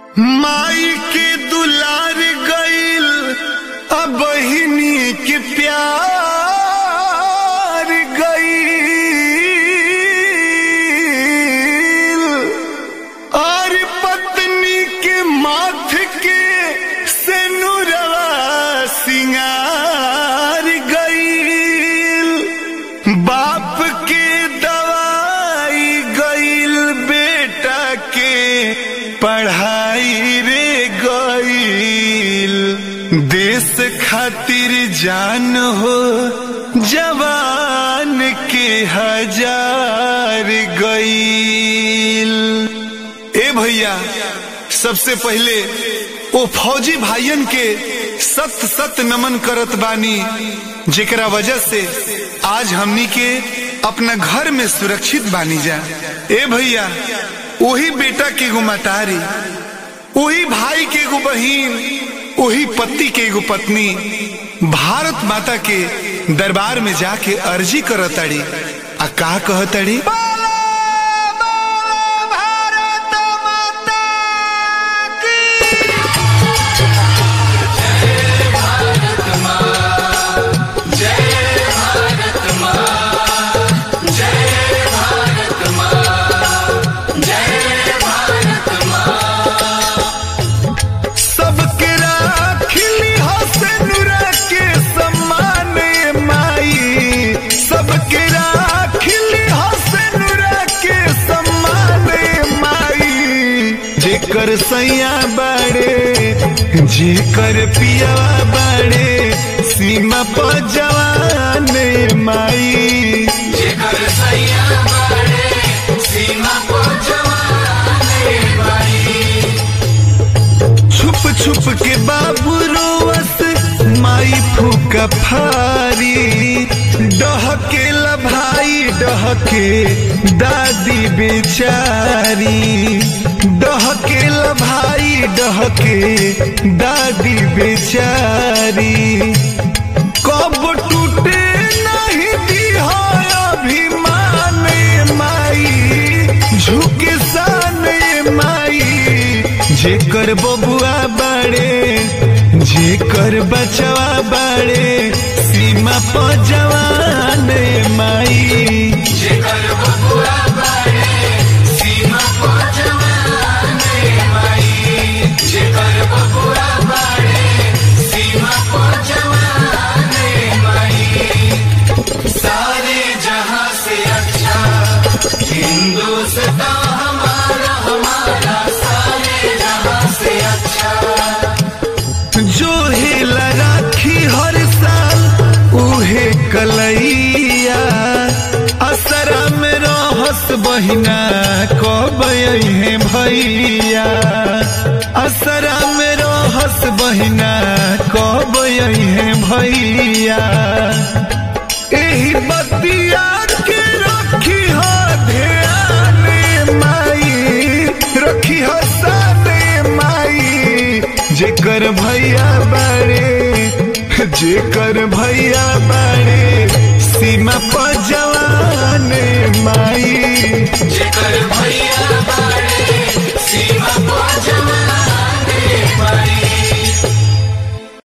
माई के दुलार गईल अब बहिनी के प्यार गईल और पत्नी के माथ के सेनुरवा सिंगार गईल बाप के दवाई गईल बेटा के पढ़ाई रे गईल देश खातिर जान हो जवान के हजार गईल ए भैया सबसे पहले ओ फौजी भाइयन के सत सत नमन करत बानी जेकरा वजह से आज हमनी के अपना घर में सुरक्षित बानी जा ए भैया वही बेटा के एगो मतारी वही भाई के एगो बहिन वही पति के एगो पत्नी भारत माता के दरबार में जाके अर्जी करताड़ी आ का कहताड़ी सबके राखिली हसनुरा के सम्मान माई सबके राखिली हसनुरा के सम्मान माई जेकर सैया बाड़े जेकर पिया बाड़े सीमा पर जवान माई जेकर सैया बाड़े सीमा को जवाने बाई छुप छुप के बाबू रोवस माई फूका फारी डहके भाई डहके दादी बेचारी डहके भाई डहके दादी बेचारी कब टूटे नहीं दिहा अभिमान माई झुके सान माई जेकर बबुआ बाड़े जेकर बचवा बाड़े सीमा पर जवान माई जेकर बबुआ बाड़े सीमा को जवाने बाई जेकर बबुआ बाड़े सीमा को जवाने बाई सारे जहां से अच्छा हिंदुस्तान हमारा हमारा सारे जहां से अच्छा जो हेला राखी हर साल उहे कलैया असरा में रहस बहिना कब है भैया असरा में रहस बहिना कब है भैया एही बतिया के रखी हो ध्यान माई रखी हो साने माई जेकर भैया बाड़े जेकर भैया बाड़े सीमा पर जवान माई जेकर भैया बाड़े